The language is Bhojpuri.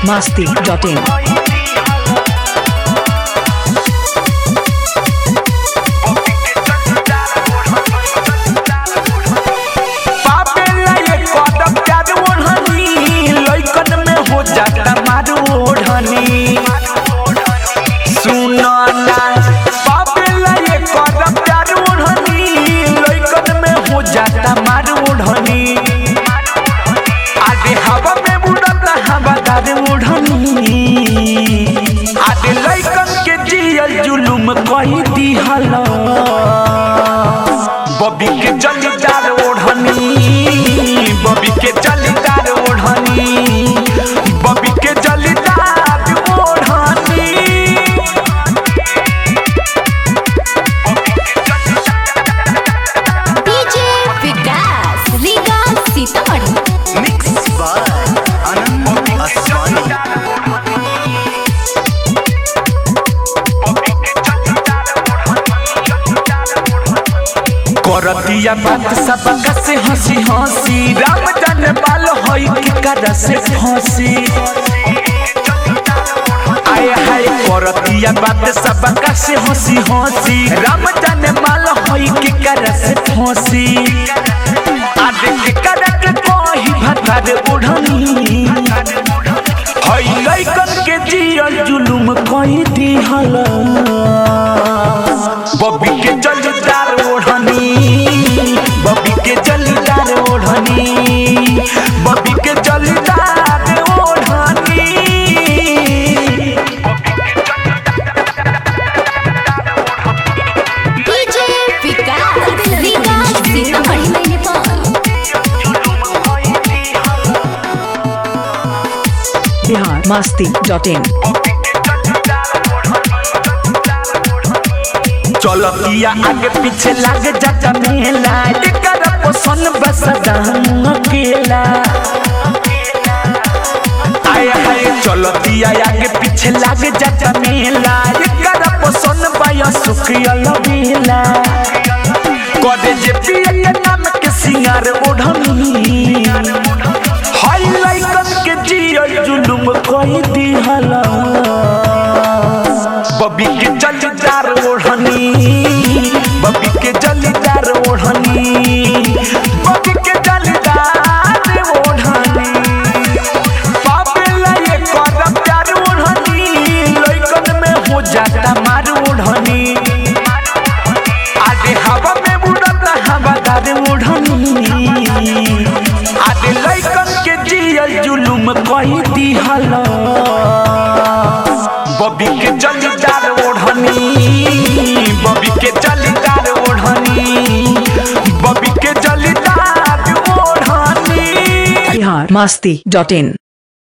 masti.in. पापेला ये कदम प्यार ओढ़नी लइकन में हो जाता मारू ओढ़नी सुनो ना पापेला ये कदम प्यार ओढ़नी लइकन में हो जाता मारू ओढ़नी आदे हवा में उड़ता हवादार ओढ़नी आदे लइकन के जियल जुलुम कही दिहला बबी के जलीदार ओढ़नी बबी के जलीदार ओढ़नी बबी के जलीदार ओढ़नी DJ Vikas Riga Sitamarhi mix by Anand Aswani करतिया बात सबका से हंसी हंसी राम जाने बाल होई के कर से फंसी आय हाय करतिया बात सबका से हंसी हंसी राम जाने माल होई के कर से फंसी आदे के कर के कोही भतार उड़नी हई लइकन के जियल जुलुम कही दिहला बबी के जलीदार ओढ़नी बबी के जलीदार ओढ़नी बबी के जलीदार ओढ़नी DJ Vikas Riga Sitamarhi Bihar masti.in. चलतिया आगे पीछे लाग जाता मेला एकर पसंद बस दाम अकेला आय हाय चलतिया आगे पीछे लाग जाता मेला एकर पसंद बाया सुखियल मेला कदे जे पिए के नाम के सिंगार ओढ़नी हाय लाइकन के जियल जुलुम कही दिहला बबी के जलीदार ओढ़नी बबी के जलीदार ओढ़नी बबी के जलीदार ओढ़नी पापेला ये कदम प्यार ओढ़नी लइकन में हो जाता मार ओढ़नी आदे हवा में उड़ता हवादार ओढ़नी आदे लइकन के जियल जुलुम कही दिहला बबी के जलीदार ओढ़नी बबी के जलीदार ओढ़नी बबी के जलीदार ओढ़नी Bihar masti.in.